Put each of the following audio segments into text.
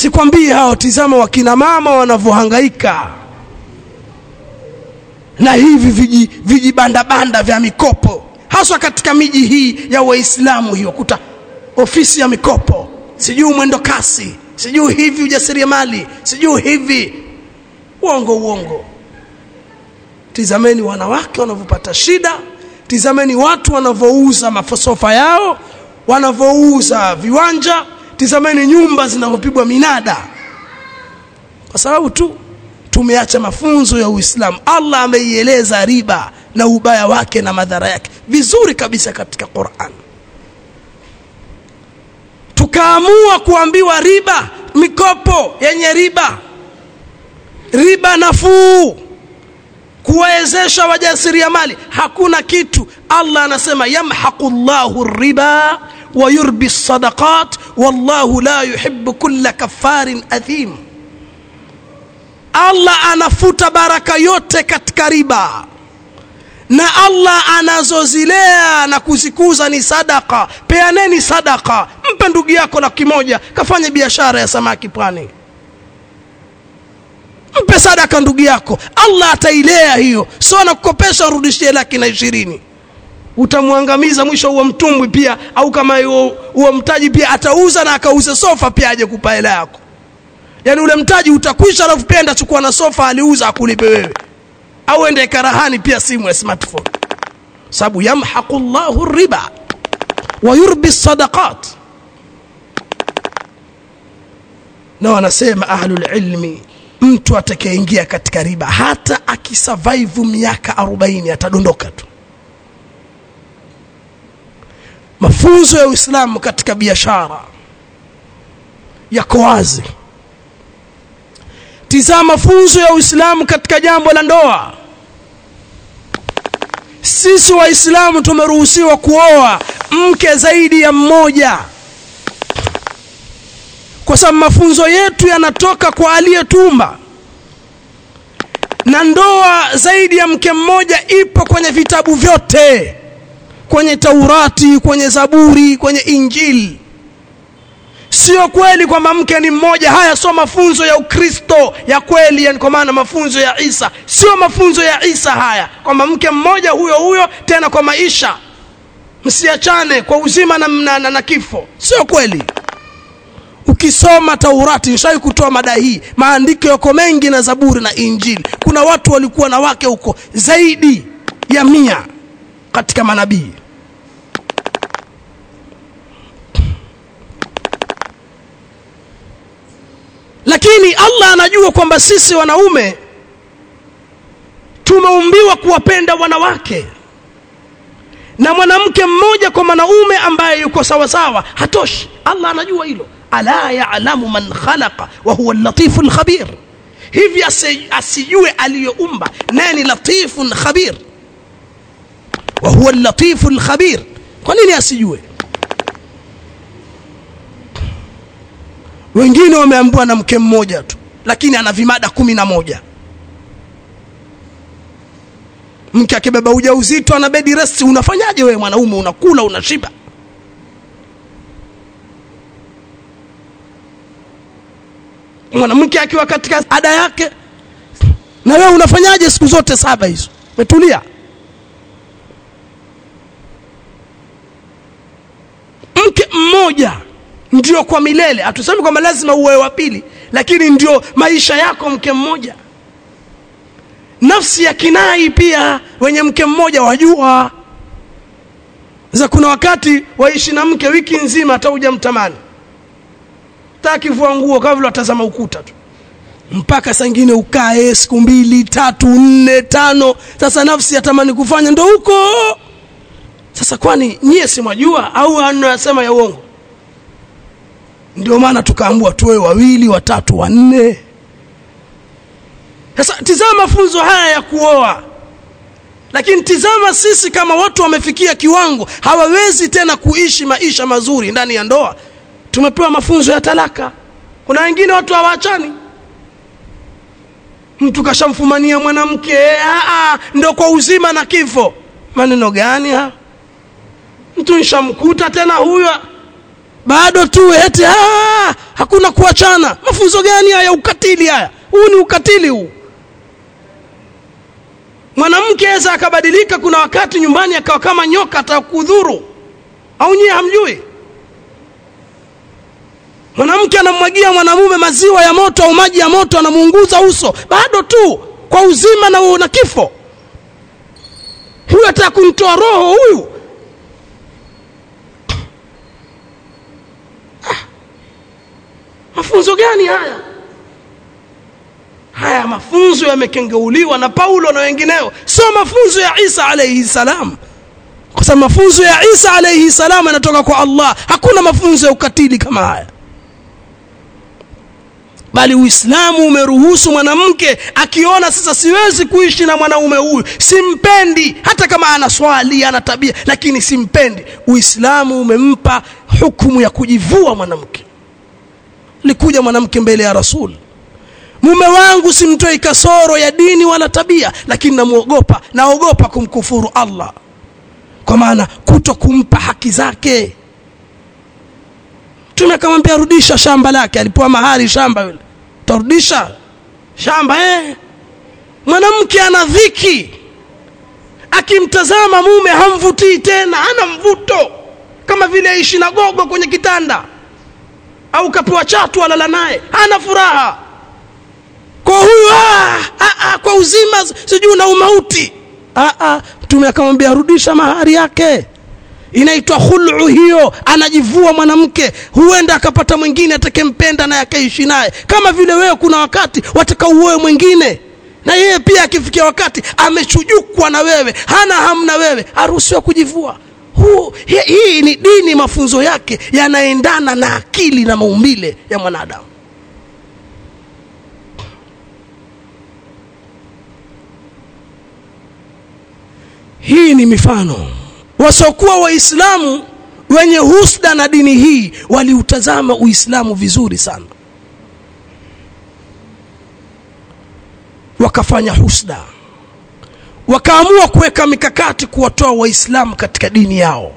sikwambii hao tizama wakina mama wanavyohangaika na hivi viji vijibandabanda vya mikopo haswa katika miji hii ya waislamu hiyo kuta ofisi ya mikopo sijui mwendo kasi sijui hivi ujasiriamali sijui hivi uongo uongo tizameni wanawake wanavyopata shida tizameni watu wanavyouza masofa yao wanavyouza viwanja tizameni nyumba zinavyopigwa minada kwa sababu tu tumeacha mafunzo ya uislamu allah ameieleza riba na ubaya wake na madhara yake vizuri kabisa katika quran tukaamua kuambiwa riba mikopo yenye riba riba nafuu kuwawezesha wajasiriamali hakuna kitu allah anasema yamhaqu llahu riba wa yurbi sadaqat wallahu la yuhibu kulla kafarin athim allah anafuta baraka yote katika riba na allah anazozilea na kuzikuza ni sadaka peaneni sadaka mpe ndugu yako laki moja kafanye biashara ya samaki pwani mpe sadaka ndugu yako allah atailea hiyo sio anakukopesha urudishie laki na ishirini utamwangamiza mwisho huo mtumbwi pia au kama huo mtaji pia atauza na akauze sofa pia aje kupa hela yako yaani ule mtaji utakwisha alafu pia enda chukua na sofa aliuza akulipe wewe au ende karahani pia simu ya smartphone sababu yamhaqu llahu riba wa yurbi sadaqat na wanasema ahlulilmi mtu atakayeingia katika riba hata akisurvive miaka 40 atadondoka tu mafunzo ya uislamu katika biashara yako wazi tizama mafunzo ya uislamu katika jambo la ndoa sisi waislamu tumeruhusiwa kuoa mke zaidi ya mmoja kwa sababu mafunzo yetu yanatoka kwa aliyetumba na ndoa zaidi ya mke mmoja ipo kwenye vitabu vyote kwenye taurati kwenye zaburi kwenye injili sio kweli kwamba mke ni mmoja haya sio mafunzo ya ukristo ya kweli yani kwa maana mafunzo ya isa sio mafunzo ya isa haya kwamba mke mmoja huyo huyo tena kwa maisha msiachane kwa uzima na, na, na, na kifo sio kweli ukisoma taurati nishawai kutoa mada hii maandiko yako mengi na zaburi na injili kuna watu walikuwa na wake huko zaidi ya mia katika manabii lakini allah anajua kwamba sisi wanaume tumeumbiwa kuwapenda wanawake na mwanamke mmoja kwa mwanaume ambaye yuko sawasawa hatoshi allah anajua hilo ala yalamu man khalaqa wa huwa latifu lkhabir hivi asijue aliyoumba naye ni latifun khabir wa huwa latifu lkhabir kwa nini asijue wengine wameambiwa na mke mmoja tu lakini ana vimada kumi na moja mke akibeba ujauzito ana bedi resti unafanyaje wewe mwanaume unakula unashiba mwanamke akiwa katika ada yake na wewe unafanyaje siku zote saba hizo umetulia mke mmoja ndio kwa milele hatusemi kwamba lazima uwe wa pili lakini ndio maisha yako mke mmoja nafsi ya kinai pia wenye mke mmoja wajua sasa kuna wakati waishi na mke wiki nzima hata hujamtamani takivua nguo kama vile watazama ukuta tu mpaka saa ingine ukae siku mbili tatu nne tano sasa nafsi yatamani kufanya ndo huko sasa kwani nyie simwajua au anasema ya uongo ndio maana tukaambua tuwe wawili watatu wanne sasa tizama mafunzo haya ya kuoa lakini tizama sisi kama watu wamefikia kiwango hawawezi tena kuishi maisha mazuri ndani ya ndoa tumepewa mafunzo ya talaka kuna wengine watu hawaachani mtu kashamfumania mwanamke ndo kwa uzima na kifo maneno gani ha mtu nshamkuta tena huyo bado tu eti ah, hakuna kuachana mafunzo gani haya ukatili haya huu ni ukatili huu mwanamke aweza akabadilika kuna wakati nyumbani akawa kama nyoka atakudhuru au nyie hamjui mwanamke anamwagia mwanamume maziwa ya moto au maji ya moto anamuunguza uso bado tu kwa uzima na, na kifo huyu ataka kumtoa roho huyu ah. mafunzo gani haya haya mafunzo yamekengeuliwa na paulo na wengineo sio mafunzo ya isa alaihi salam kwa sababu mafunzo ya isa alaihi salam yanatoka kwa allah hakuna mafunzo ya ukatili kama haya bali uislamu umeruhusu mwanamke akiona sasa siwezi kuishi na mwanaume huyu simpendi hata kama ana swali ana tabia lakini simpendi uislamu umempa hukumu ya kujivua mwanamke likuja mwanamke mbele ya rasul mume wangu simtoi kasoro ya dini wala tabia lakini namwogopa naogopa kumkufuru allah kwa maana kuto kumpa haki zake mtume akamwambia rudisha shamba lake alipewa mahari shamba yule tarudisha shamba eh mwanamke ana dhiki akimtazama mume hamvutii tena hana mvuto kama vile aishi na gogo kwenye kitanda au kapewa chatu alala naye hana furaha kwa huyu ah, ah, ah, kwa uzima sijui na umauti ah, ah, mtume akamwambia rudisha mahari yake inaitwa khulu hiyo anajivua mwanamke huenda akapata mwingine atakempenda naye akaishi naye kama vile wewe kuna wakati wataka uoe mwingine na yeye pia akifikia wakati amechujukwa na wewe hana hamna wewe aruhusiwa kujivua huu hii, hii ni dini mafunzo yake yanaendana na akili na maumbile ya mwanadamu hii ni mifano wasiokuwa waislamu wenye husda na dini hii waliutazama uislamu vizuri sana wakafanya husda wakaamua kuweka mikakati kuwatoa waislamu katika dini yao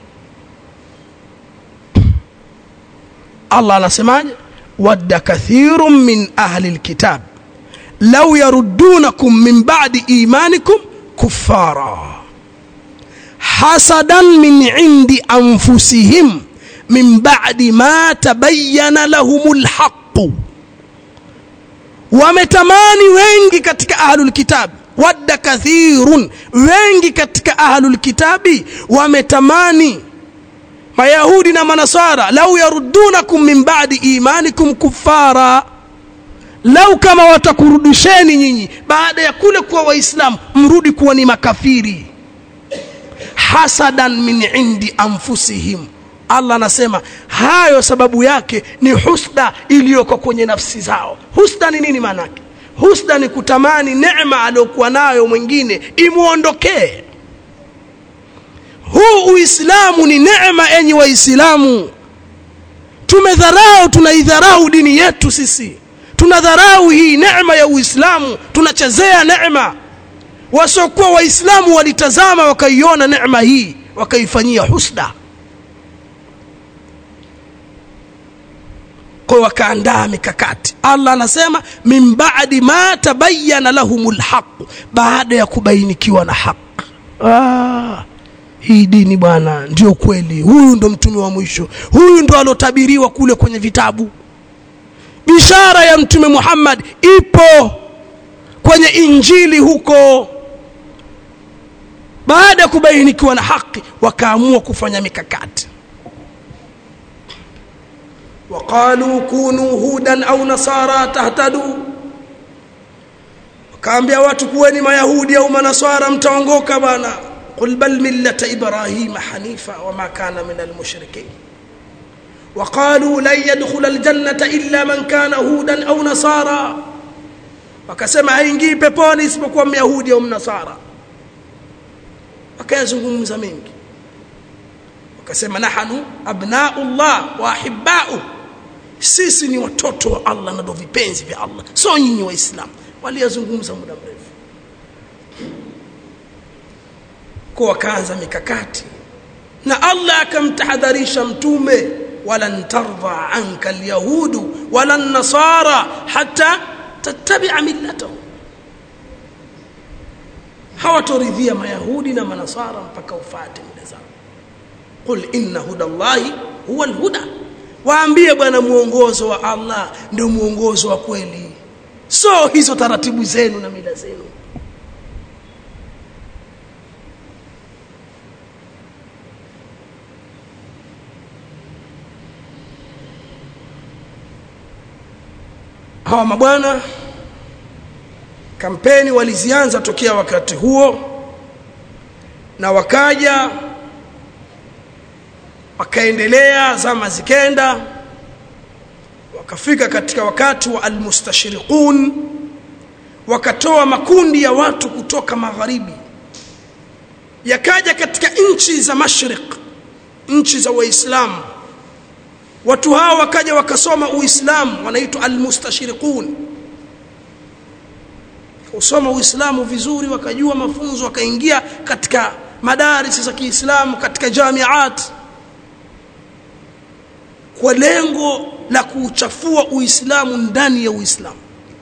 allah anasemaje wadda kathiru min ahli lkitab lau yaruddunakum min badi imanikum kuffara hasadan min indi anfusihim min ba'di ma tabayyana lahumul haqq wametamani wengi katika ahlul kitab wadda kathirun wengi katika ahlul kitabi wametamani mayahudi na manasara lau yaruddunakum min ba'di imanikum kuffara lau kama watakurudisheni nyinyi baada ya kule kuwa waislamu mrudi kuwa ni makafiri hasadan min indi anfusihim allah anasema hayo sababu yake ni husda iliyoko kwenye nafsi zao husda ni nini maanake husda ni kutamani neema aliyokuwa nayo mwingine imwondokee huu uislamu ni neema enyi waislamu tumedharau tunaidharau dini yetu sisi tunadharau hii neema ya uislamu tunachezea neema wasiokuwa waislamu walitazama wakaiona neema hii wakaifanyia husda kwa wakaandaa mikakati allah anasema min badi ma tabayana lahum lhaq baada ya kubainikiwa na haq ah, hii dini bwana ndio kweli huyu ndo mtume wa mwisho huyu ndo alotabiriwa kule kwenye vitabu bishara ya mtume muhammad ipo kwenye injili huko baada ya kubainikiwa na haki wakaamua kufanya mikakati waqalu kunu hudan au nasara tahtadu wakaambia watu kuweni mayahudi au manaswara mtaongoka bana qul bal millata ibrahima hanifa wama kana min almushrikin وقالوا لن يدخل الجنة إلا من كان هودا أو نصارى wakasema haingii peponi isipokuwa myahudi au mnasara wakayazungumza mengi wakasema nahnu abnaullah wa ahibbau sisi ni watoto wa allah na ndo vipenzi vya allah so nyinyi waislamu waliyazungumza muda mrefu kwa wakaanza mikakati na allah akamtahadharisha mtume walan tardha anka alyahudu wala nasara hata tattabi'a millatahum hawatoridhia mayahudi na manasara mpaka ufate mila zao qul inna hudallahi huwa alhuda waambie bwana muongozo wa Allah ndio muongozo wa kweli so hizo taratibu zenu na mila zenu hawa mabwana kampeni walizianza tokea wakati huo na wakaja wakaendelea zama zikenda wakafika katika wakati wa almustashriqun wakatoa makundi ya watu kutoka magharibi yakaja katika nchi za mashriq nchi za waislamu watu hao wakaja wakasoma uislamu wanaitwa almustashriqun kusoma uislamu vizuri wakajua mafunzo wakaingia katika madaris za Kiislamu katika jamiat kwa lengo la kuchafua uislamu ndani ya uislamu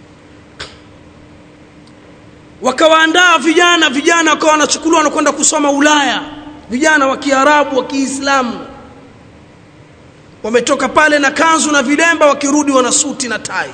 wakawaandaa vijana vijana wakawa wanachukuliwa wanakwenda kusoma Ulaya vijana wa Kiarabu wa Kiislamu wametoka pale na kanzu na vilemba wakirudi wana suti na tai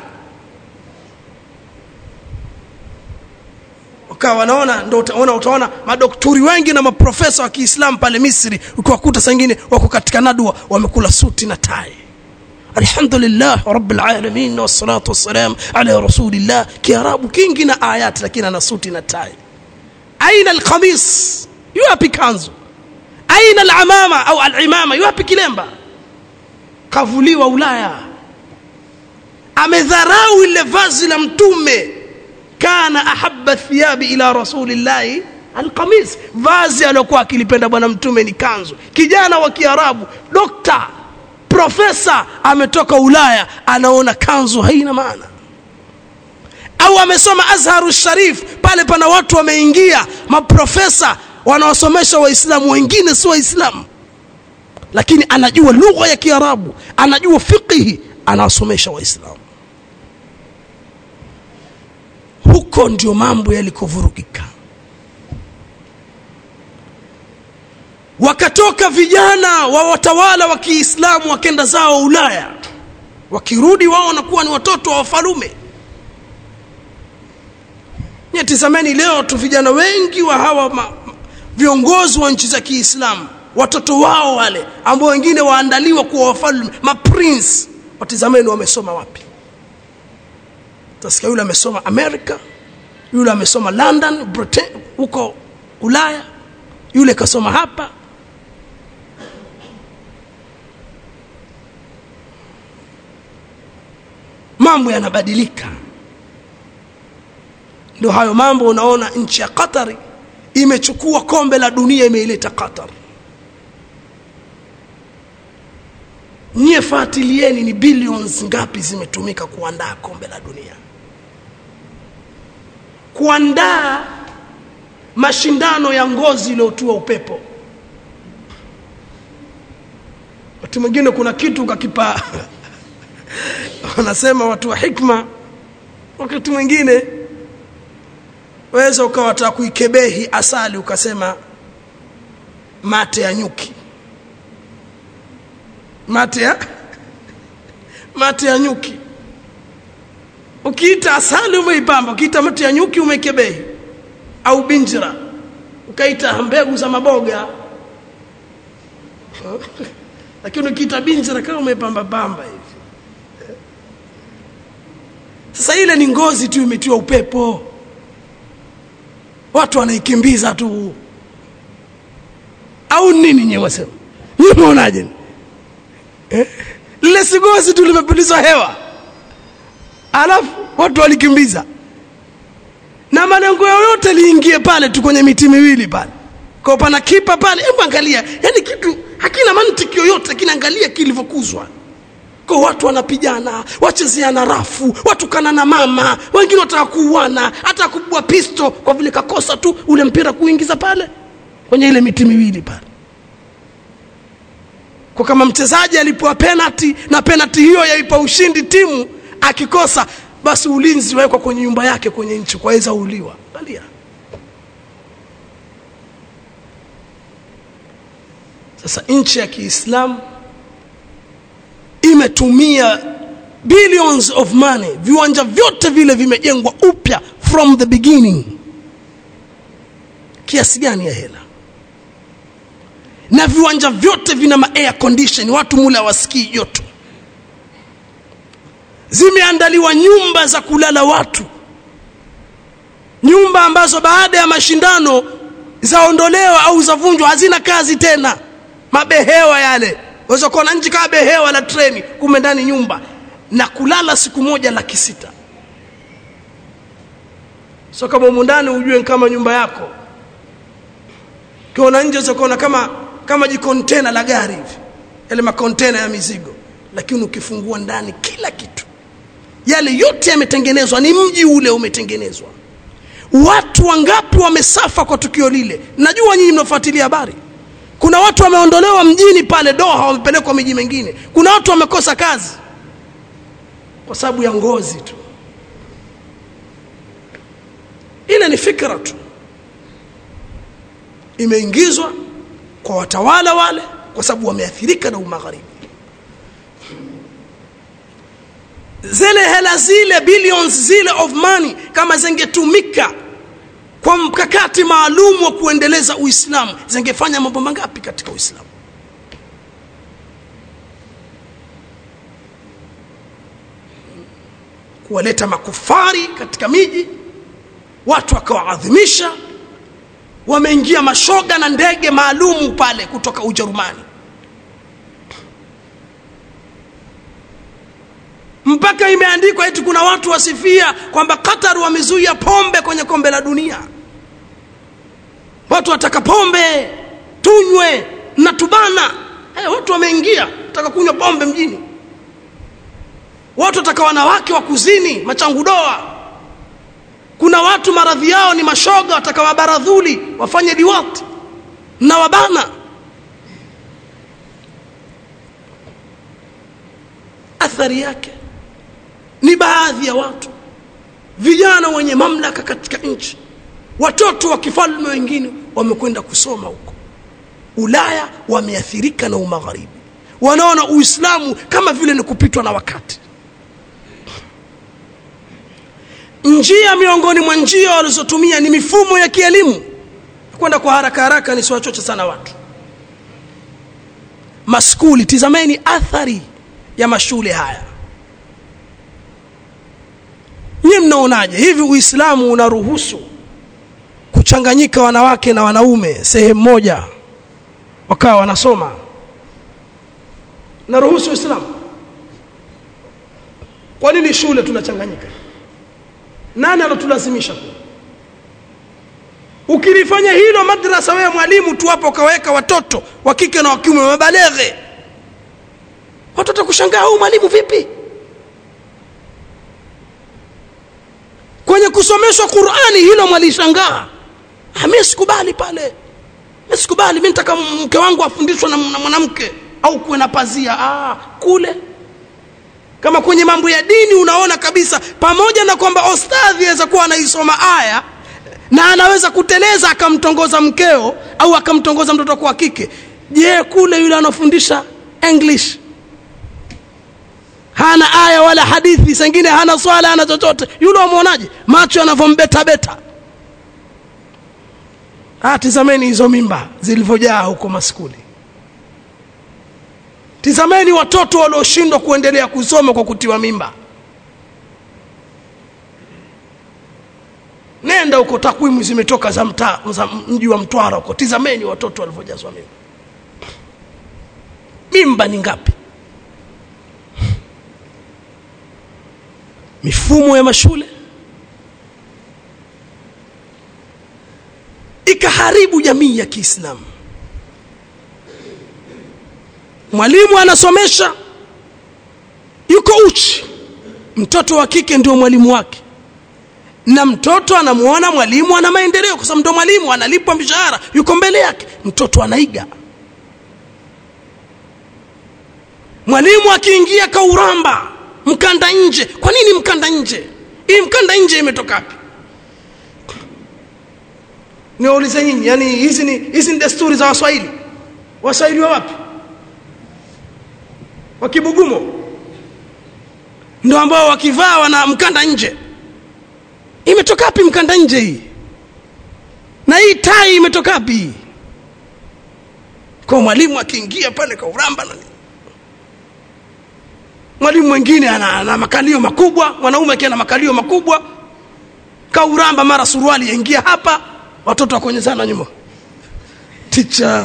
wakawa wanaona ndio utaona utaona madokturi wengi na maprofesa wa Kiislamu pale Misri ukiwakuta saa nyingine wako katika nadwa wamekula suti na tai alhamdulillah rabbil alamin wassalatu wassalam ala rasulillah kiarabu kingi na ayat lakini ana suti na tai aina alqamis yuapi kanzu aina alamama au alimama yuapi kilemba kavuliwa ulaya amedharau ile vazi la mtume kana ahabba thiyabi ila rasulillahi alqamis vazi aliyokuwa akilipenda bwana mtume ni kanzu kijana wa kiarabu dokta profesa ametoka ulaya anaona kanzu haina maana au amesoma azharu sharif pale pana watu wameingia maprofesa wanaosomesha waislamu wengine si waislamu lakini anajua lugha ya kiarabu anajua fiqhi anawasomesha waislamu huko ndio mambo yalikovurugika wakatoka vijana wa watawala wa Kiislamu wakenda zao Ulaya wakirudi wao wanakuwa ni watoto wa wafalume nyetizameni leo tu vijana wengi wa hawa ma, viongozi wa nchi za Kiislamu watoto wao wale ambao wengine waandaliwa kuwa wafalme maprince watizameni wamesoma wapi utasikia yule amesoma America yule amesoma London Britain huko Ulaya yule kasoma hapa mambo yanabadilika ndio hayo mambo unaona nchi ya Qatar imechukua kombe la dunia imeileta Qatar nyie fuatilieni ni billions ngapi zimetumika kuandaa kombe la dunia kuandaa mashindano ya ngozi iliyotua upepo wakati mwingine kuna kitu ukakipa wanasema watu wa hikma wakati mwingine waweza ukawataka kuikebehi asali ukasema mate ya nyuki mate ya mate ya nyuki ukiita asali umeipamba ukiita mate ya nyuki umeikebehi au binjira ukaita mbegu za maboga lakini ukiita binjira kama umepamba pamba hivi sasa ile ni ngozi tu imetiwa upepo watu wanaikimbiza tu au nini nyewe wasema nyewe unaonaje eh? lile sigozi tu limepulizwa hewa alafu watu walikimbiza na malengo yoyote liingie pale tu kwenye miti miwili pale kwa pana kipa pale hebu angalia yani kitu hakina mantiki yoyote kinaangalia kilivyokuzwa kwa watu wanapigana wachezeana rafu watukana na mama wengine wataka kuuana hata kubwa pisto kwa vile kakosa tu ule mpira kuingiza pale kwenye ile miti miwili pale kwa kama mchezaji alipewa penalty na penalty hiyo yaipa ushindi timu akikosa basi ulinzi wawekwa kwenye nyumba yake kwenye nchi kwaweza uliwa angalia sasa nchi ya kiislamu imetumia billions of money viwanja vyote vile vimejengwa upya from the beginning kiasi gani ya hela na viwanja vyote vina ma air condition watu mule hawasikii joto zimeandaliwa nyumba za kulala watu nyumba ambazo baada ya mashindano zaondolewa au zavunjwa hazina kazi tena mabehewa yale waweza kuona nchi kama behewa la treni kume ndani nyumba na kulala siku moja laki sita so kama humu ndani ujue kama nyumba yako ukiona nje uzakuona kama kama jikontena la gari hivi yale makontena ya mizigo lakini ukifungua ndani kila kitu yale yote yametengenezwa ni mji ule umetengenezwa watu wangapi wamesafa kwa tukio lile najua nyinyi mnafuatilia habari kuna watu wameondolewa mjini pale doha wamepelekwa miji mingine kuna watu wamekosa kazi kwa sababu ya ngozi tu ile ni fikra tu imeingizwa kwa watawala wale kwa sababu wameathirika na umagharibi zile hela zile billions zile of money kama zingetumika kwa mkakati maalum wa kuendeleza uislamu zingefanya mambo mangapi katika uislamu kuwaleta makufari katika miji watu wakawaadhimisha wameingia mashoga na ndege maalumu pale kutoka ujerumani mpaka imeandikwa eti kuna watu wasifia kwamba qatar wamezuia pombe kwenye kombe la dunia watu wataka pombe tunywe na tubana hey, watu wameingia wataka kunywa pombe mjini watu wataka wanawake wa kuzini machangudoa kuna watu maradhi yao ni mashoga wataka wabaradhuli wafanye liwat na wabana athari yake ni baadhi ya watu vijana wenye mamlaka katika nchi watoto wa kifalme wengine wamekwenda kusoma huko ulaya wameathirika na umagharibi wanaona uislamu kama vile ni kupitwa na wakati njia miongoni mwa njia walizotumia ni mifumo ya kielimu kwenda kwa haraka haraka nisiwachoche sana watu maskuli tizameni athari ya mashule haya nyie mnaonaje hivi uislamu unaruhusu kuchanganyika wanawake na wanaume sehemu moja wakawa wanasoma naruhusu uislamu kwa nini shule tunachanganyika nani alotulazimisha ukilifanya hilo madrasa wewe mwalimu tu hapo ukaweka watoto wa kike na wa kiume wabaleghe watoto kushangaa huyu mwalimu vipi kwenye kusomeshwa qurani hilo mwalishangaa mi sikubali pale mi sikubali mi nataka mke wangu afundishwe na mwanamke au kuwe na pazia ah, kule kama kwenye mambo ya dini unaona kabisa pamoja na kwamba ostadhi aweza kuwa anaisoma aya na anaweza kuteleza akamtongoza mkeo au akamtongoza mtoto kwa kike je kule yule anafundisha english hana aya wala hadithi sengine hana swala hana chochote yule wamwonaje macho yanavyombeta ah, tizameni hizo mimba zilivyojaa huko maskuli tizameni watoto walioshindwa kuendelea kusoma kwa kutiwa mimba nenda huko takwimu zimetoka za mtaa za mji wa mtwara huko tizameni watoto walivyojazwa mimba mimba ni ngapi mifumo ya mashule ikaharibu jamii ya kiislamu mwalimu anasomesha yuko uchi mtoto wa kike ndio mwalimu wake na mtoto anamuona mwalimu ana maendeleo kwa sababu ndo mwalimu analipwa mshahara yuko mbele yake mtoto anaiga mwalimu akiingia kauramba mkanda nje kwa nini mkanda nje hii mkanda nje imetoka wapi niwaulize nyinyi yani hizi ni hizi ni desturi za waswahili waswahili wa wapi wa kibugumo ndio ambao wakivaa wana mkanda nje imetoka wapi mkanda nje hii na hii tai imetoka wapi kwa mwalimu akiingia pale kauramba na mwalimu mwingine ana, ana makalio makubwa mwanaume akiwa na makalio makubwa kauramba mara suruali yaingia hapa watoto wakonyezana nyuma ticha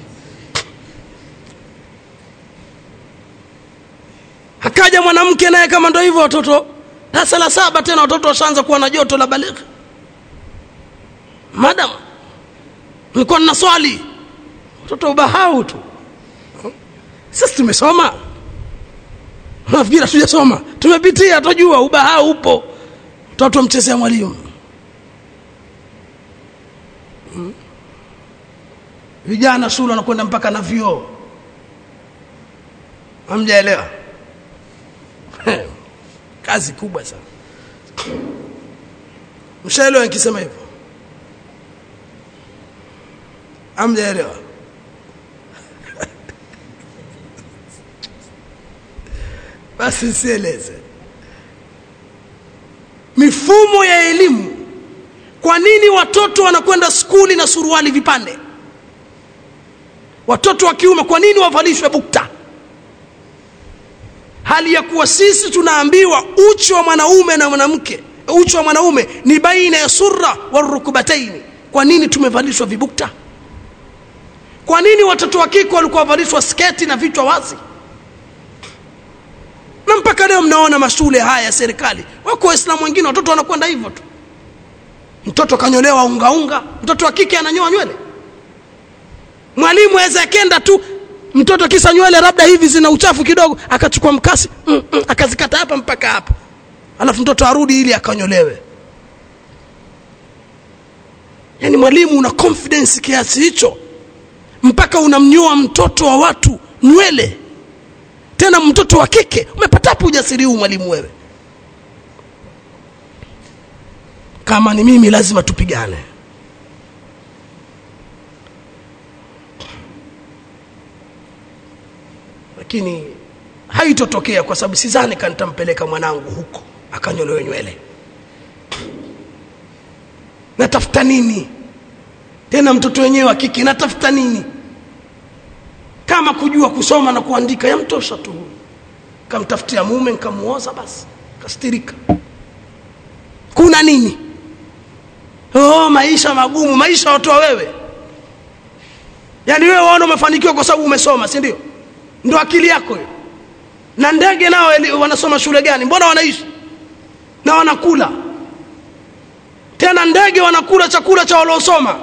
akaja mwanamke naye kama ndo hivyo watoto darasa la saba tena watoto washaanza kuwa na joto la balighi madam nilikuwa nina swali watoto ubahau tu sisi tumesoma nafikiri hatujasoma tumepitia tunajua ubahau upo mtoto mchezea mwalimu hmm. vijana shule wanakwenda mpaka na vioo hamjaelewa kazi kubwa sana mshaelewa nikisema hivyo hamjaelewa basi sieleze mifumo ya elimu kwa nini watoto wanakwenda skuli na suruali vipande watoto wa kiume kwa nini wavalishwe bukta hali ya kuwa sisi tunaambiwa uchi wa mwanaume na mwanamke uchi wa mwanaume ni baina ya surra warukubataini kwa nini tumevalishwa vibukta kwa nini watoto wa kike walikuwa wavalishwa sketi na vichwa wazi na mpaka leo mnaona mashule haya ya serikali wako waislamu wengine watoto wanakwenda hivyo tu mtoto kanyolewa ungaunga mtoto wa kike ananyoa nywele mwalimu aweza akenda tu mtoto kisa nywele labda hivi zina uchafu kidogo akachukua mkasi mm, mm, akazikata hapa mpaka hapa alafu mtoto arudi ili akanyolewe yaani mwalimu una confidence kiasi hicho mpaka unamnyoa mtoto wa watu nywele tena mtoto wa kike umepatapo ujasiri huu mwalimu wewe kama ni mimi lazima tupigane lakini haitotokea kwa sababu sidhani kanitampeleka mwanangu huko akanyolewe nywele natafuta nini tena mtoto wenyewe wa kike natafuta nini kama kujua kusoma na kuandika yamtosha tu kamtafutia mume nkamuoza basi kastirika kuna nini oh, maisha magumu maisha watoa wewe yaani wewe waona umefanikiwa kwa sababu umesoma si ndio ndo akili yako hiyo na ndege nao wanasoma shule gani mbona wanaishi na wanakula tena ndege wanakula chakula cha waliosoma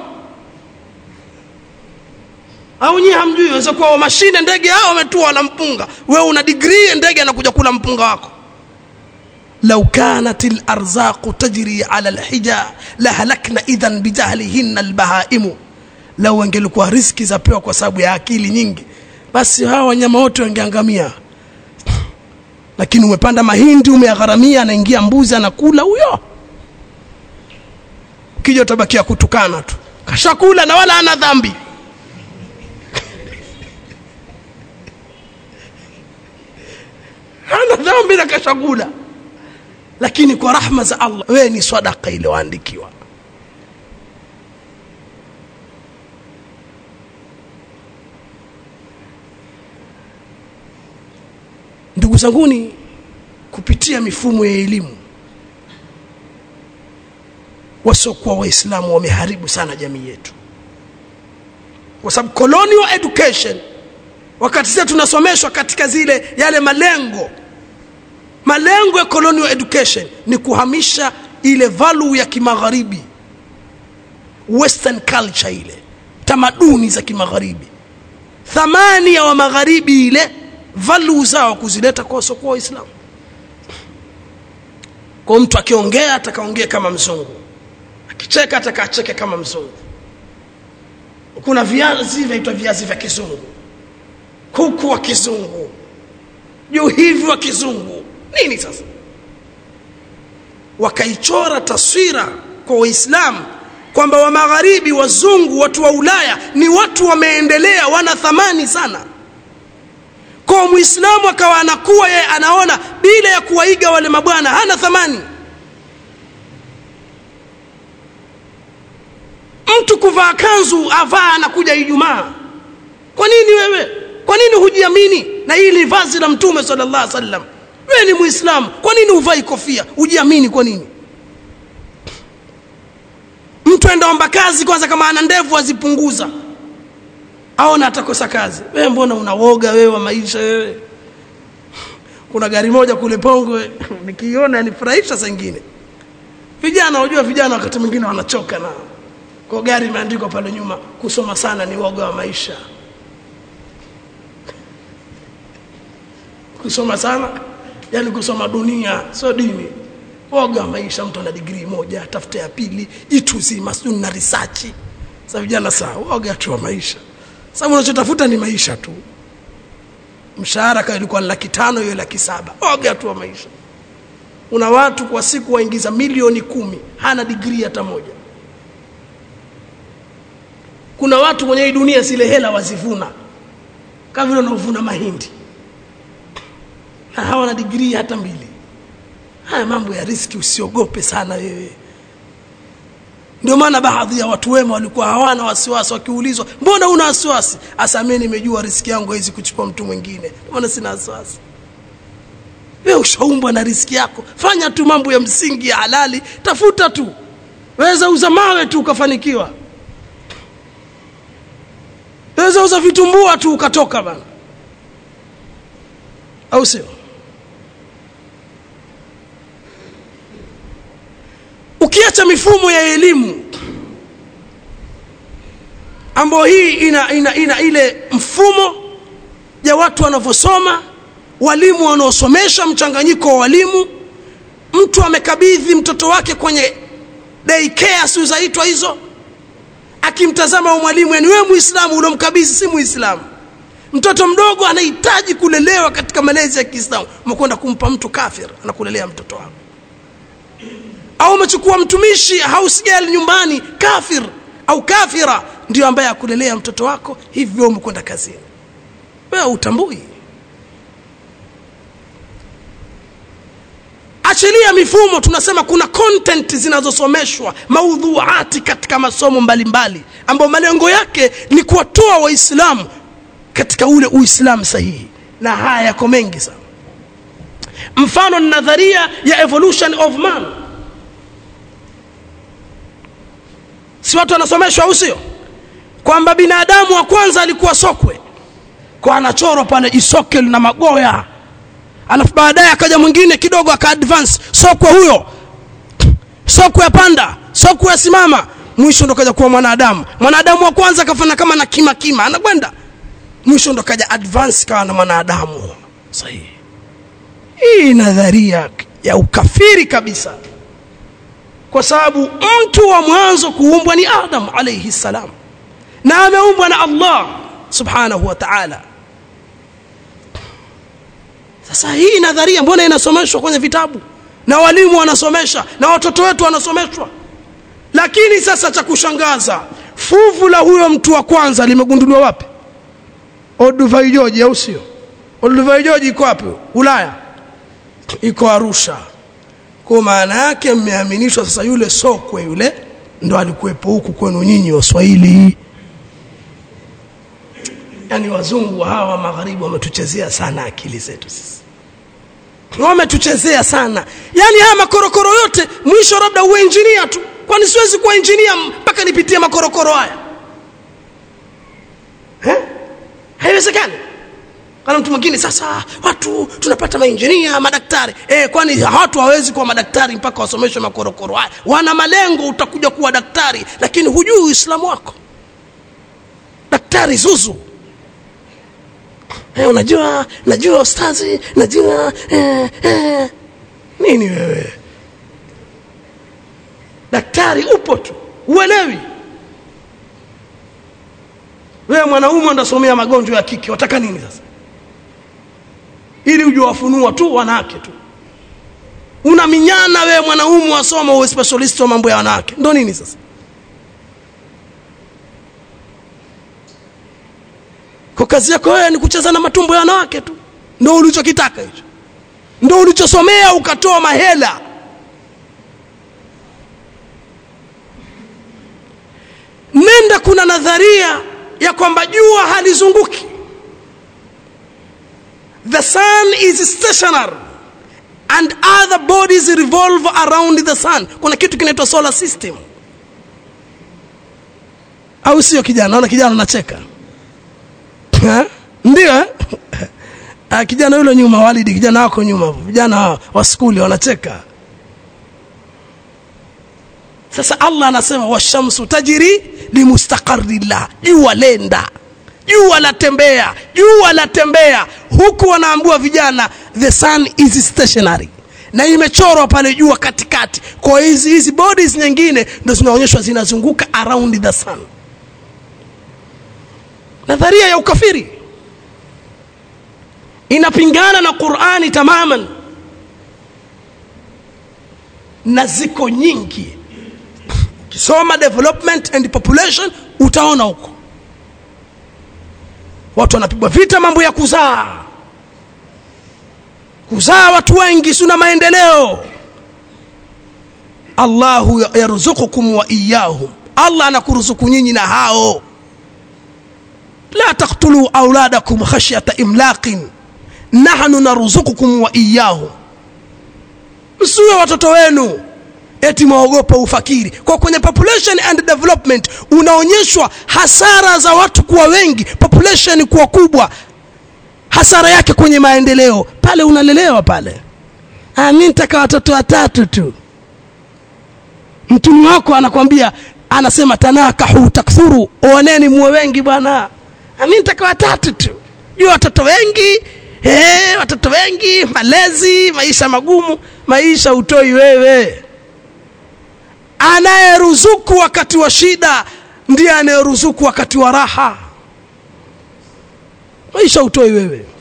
au nyie hamjui waweza kuwa mashine ndege hao wametua wala mpunga wewe una digrii ndege anakuja kula mpunga wako لو كانت الأرزاق تجري على الحجى لهلكنا إذا بجهلهن البهائم لو wangelikuwa riski zapewa kwa sababu ya akili nyingi basi hawa wanyama wote wangeangamia lakini umepanda mahindi umeyagharamia anaingia mbuzi anakula huyo ukija utabakia kutukana tu kashakula na wala ana dhambi hana dhambi na kashakula lakini kwa rahma za allah wewe ni sadaka iliyoandikiwa ndugu zanguni kupitia mifumo ya elimu wasiokuwa waislamu wameharibu sana jamii yetu kwa sababu colonial education wakati sisi tunasomeshwa katika zile yale malengo malengo ya colonial education ni kuhamisha ile value ya kimagharibi western culture ile tamaduni za kimagharibi thamani ya wa magharibi ile value zao kuzileta kwa wasiokuwa waislamu kwa mtu akiongea atakaongea kama mzungu akicheka atakacheke kama mzungu kuna viazi vinaitwa viazi vya kizungu kuku wa kizungu juu hivi wa kizungu nini sasa wakaichora taswira kwa waislamu kwamba wa magharibi wazungu watu wa ulaya ni watu wameendelea wana thamani sana kwa muislamu akawa anakuwa yeye anaona bila ya kuwaiga wale mabwana hana thamani mtu kuvaa kanzu avaa anakuja ijumaa kwa nini wewe kwa nini hujiamini na hili vazi la mtume sallallahu alaihi wasallam wewe ni muislamu kwa nini huvai kofia hujiamini kwa nini mtu aendaomba kazi kwanza kama ana ndevu azipunguza aona atakosa kazi wewe mbona unawoga wewe wa maisha wewe kuna gari moja kule pongwe nikiiona yanifurahisha saa ingine vijana unajua vijana wakati mwingine wanachoka na kwa gari imeandikwa pale nyuma kusoma sana ni woga wa maisha kusoma sana yani kusoma dunia sio dini woga wa maisha mtu ana digrii moja tafuta ya pili itu zima sijui na research sasa vijana saa woga tu wa maisha sababu unachotafuta ni maisha tu mshahara kama ilikuwa laki tano hiyo laki saba woga tu wa maisha una watu kwa siku waingiza milioni kumi hana digrii hata moja kuna watu kwenye hii dunia zile hela wazivuna kama vile unaovuna mahindi na hawana digrii hata mbili haya mambo ya riski usiogope sana wewe ndio maana baadhi ya watu wema walikuwa hawana wasiwasi wakiulizwa mbona una wasiwasi hasa mimi nimejua riski yangu haiwezi kuchukua mtu mwingine maana sina wasiwasi wewe ushaumbwa na riski yako fanya tu mambo ya msingi ya halali tafuta tu weza uza mawe tu ukafanikiwa weza uza vitumbua tu ukatoka bana au sio ukiacha mifumo ya elimu ambayo hii ina, ina, ina ile mfumo ya watu wanavyosoma walimu wanaosomesha mchanganyiko wa walimu mtu amekabidhi mtoto wake kwenye daycare si zaitwa hizo akimtazama mwalimu yani wewe muislamu uliomkabidhi si muislamu mtoto mdogo anahitaji kulelewa katika malezi ya Kiislamu umekwenda kumpa mtu kafir anakulelea mtoto wako au umechukua mtumishi house girl nyumbani kafir au kafira ndio ambaye akulelea mtoto wako hivyo umekwenda kazini wewe utambui achilia mifumo tunasema kuna content zinazosomeshwa maudhuati katika masomo mbalimbali ambayo malengo yake ni kuwatoa waislamu katika ule uislamu sahihi na haya yako mengi sana mfano ni nadharia ya evolution of man si watu wanasomeshwa au sio kwamba binadamu wa kwanza alikuwa sokwe kwa anachorwa pale isokel na magoya alafu baadaye akaja mwingine kidogo aka advance sokwe huyo sokwe ya panda sokwe ya simama mwisho ndo kaja kuwa mwanadamu mwanadamu wa kwanza akafanya kama na kima kima anakwenda mwisho ndo kaja advance kawa na mwanadamu sahihi hii nadharia ya ukafiri kabisa kwa sababu mtu wa mwanzo kuumbwa ni adam alayhi salam na ameumbwa na allah subhanahu wa ta'ala sasa hii nadharia mbona inasomeshwa kwenye vitabu na walimu wanasomesha na watoto wetu wanasomeshwa lakini sasa cha kushangaza fuvu la huyo mtu wa kwanza limegunduliwa wapi Olduvai George au sio Olduvai George iko wapi Ulaya iko Arusha kwa maana yake mmeaminishwa sasa yule sokwe yule ndo alikuwepo huku kwenu nyinyi waswahili yani wazungu hawa magharibi wametuchezea sana akili zetu sisi wametuchezea sana yani haya makorokoro yote mwisho labda uwe injinia tu kwani siwezi kuwa injinia mpaka nipitie makorokoro haya eh? haiwezekani kana mtu mwingine sasa watu tunapata mainjinia madaktari eh, kwani watu hawezi kuwa madaktari mpaka wasomeshwe makorokoro haya wana malengo utakuja kuwa daktari lakini hujui uislamu wako daktari zuzu eh, unajua najua ustazi najua eh, eh. nini wewe daktari upo tu uelewi wewe mwanaume unasomea magonjwa ya kike wataka nini sasa ili ujiwafunua tu wanawake tu unaminyana wewe mwanaume wasoma uwe specialist wa mambo ya wanawake ndo nini sasa kwa kazi yako wewe ni kucheza na matumbo ya wanawake tu ndo ulichokitaka hicho ndo ulichosomea ukatoa mahela nenda kuna nadharia ya kwamba jua halizunguki the sun is stationary and other bodies revolve around the sun kuna kitu kinaitwa solar system au sio kijana naona kijana anacheka ndio eh? Ah, kijana yule nyuma walidi kijana wako nyuma vijana wa skuli wanacheka sasa allah anasema washamsu tajiri limustaqarillah jua lenda jua latembea jua latembea huku wanaambua vijana the sun is stationary na imechorwa pale jua katikati kwa hizi hizi bodies nyingine ndo zinaonyeshwa zinazunguka around the sun nadharia ya ukafiri inapingana na qurani tamaman na ziko nyingi ukisoma development and population utaona huko watu wanapigwa vita mambo ya kuzaa kuzaa watu wengi suna maendeleo allahu yarzukukum wa iyahum allah anakuruzuku nyinyi na hao la taktuluu auladakum khashyata imlaqin nahnu narzukukum wa iyahum msiwe watoto wenu eti mwaogopa ufakiri kwa kwenye population and development unaonyeshwa hasara za watu kuwa wengi population kuwa kubwa hasara yake kwenye maendeleo pale unalelewa pale ah, mi nitaka watoto watatu tu mtumi wako anakwambia anasema tanakahu takthuru oaneni muwe wengi bwana ah, mi nitaka watatu tu jua watoto wengi hey, watoto wengi malezi maisha magumu maisha utoi wewe anayeruzuku wakati wa shida ndiye anayeruzuku wakati wa raha maisha utoi wewe